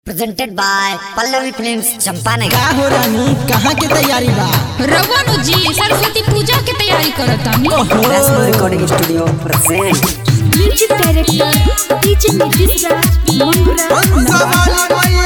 presented by Pallavi Films Champanagar. का हो रानी कहाँ के तैयारी बा रघुनु जी सरस्वती पूजा के तैयारी करत तानी Rasmo Recording Studio present. Music director DJ Nitish Raj Mangura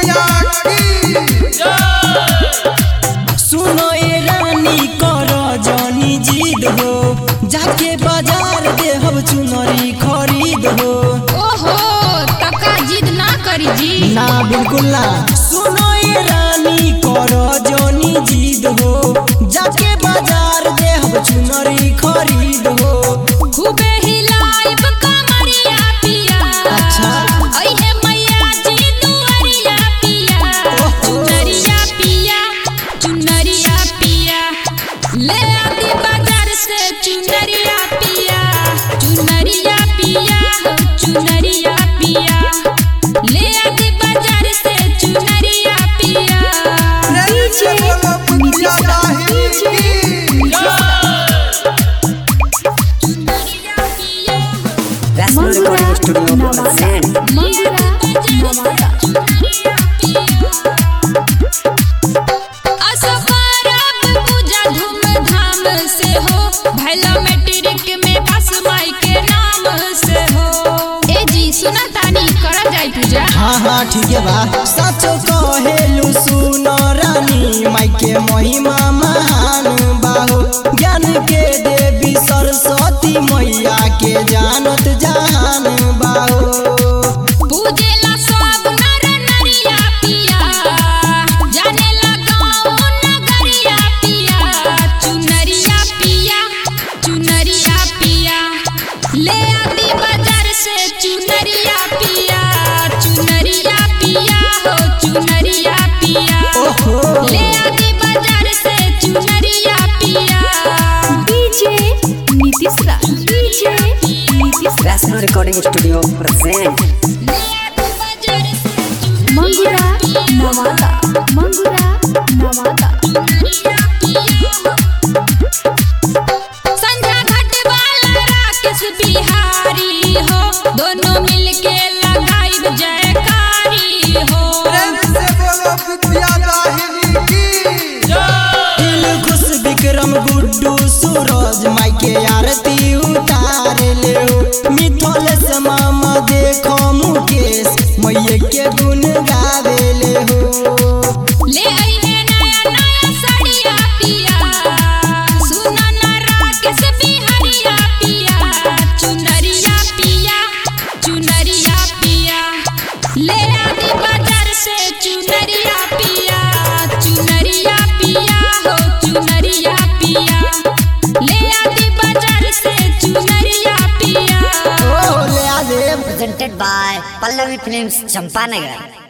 सुनो ए रानी कर जानी जिद हो जाके बाजार दे हम चुनरी खरीद हो ओहो तका जिद ना करी जी ना बिल्कुल ना सुनो ए रानी कर जानी जिद हो जाके बाजार दे हम चुनरी खरीद हो खूबे हिलाइब कमरिया पिया अच्छा। अइहे मैया जी दुआरिया पिया चुनरिया पिया चुनरिया पिया ले आती बाजार से चुनरिया पिया चुनरिया पिया हो चुनरिया पिया ले आती बाजार से चुनरिया पिया DJ Nitish Raj DJ Rasmo Recording Studio present. Mangura Nawada असफारब पूजा धूमधाम से हो भैला मैट्रिक में पास माई के नाम से हो ए जी सुना तानी करा जाई पूजा हाँ हाँ ठीक है बा सचो कहेलु सुनो रानी माई के महिमा महान बाहो ज्ञान के देवी सरस्वती मैया के जानत जहान बाहो पूजेला सब नर नरिया पिया जानेला गाँव नगरिया पिया चुनरिया पिया चुनरिया पिया ले आती बाजार से चुनरिया पिया चुनरिया पिया हो चुनरिया पिया ओहो ले आती बाजार से चुनरिया पिया DJ Nitish Raj DJ Nitish Rasmo Recording Studio present. ले आती बाजार से चुनरिया मंगुरा नवादा मंगुरा नवादा संध्या घाट वाला राकेश बिहारी हो दोनों मिलके लगाई जयकारी हो दिल खुश विक्रम गुड्डू सूरज माई के आरती उतार ले मिथल से मामा देखो मुकेश मैये के गुण गावे ले हो ले आई है नया नया साड़िया पिया सुना ना राकेश बिहारिया पिया चुनरिया पिया चुनरिया पिया ले आती बाजार से चुनरिया पिया चुनरिया पिया हो चुनरिया पिया ले आती बाजार से चुनरिया पिया ओ ले आ दे Presented by Pallavi Films Champanagar.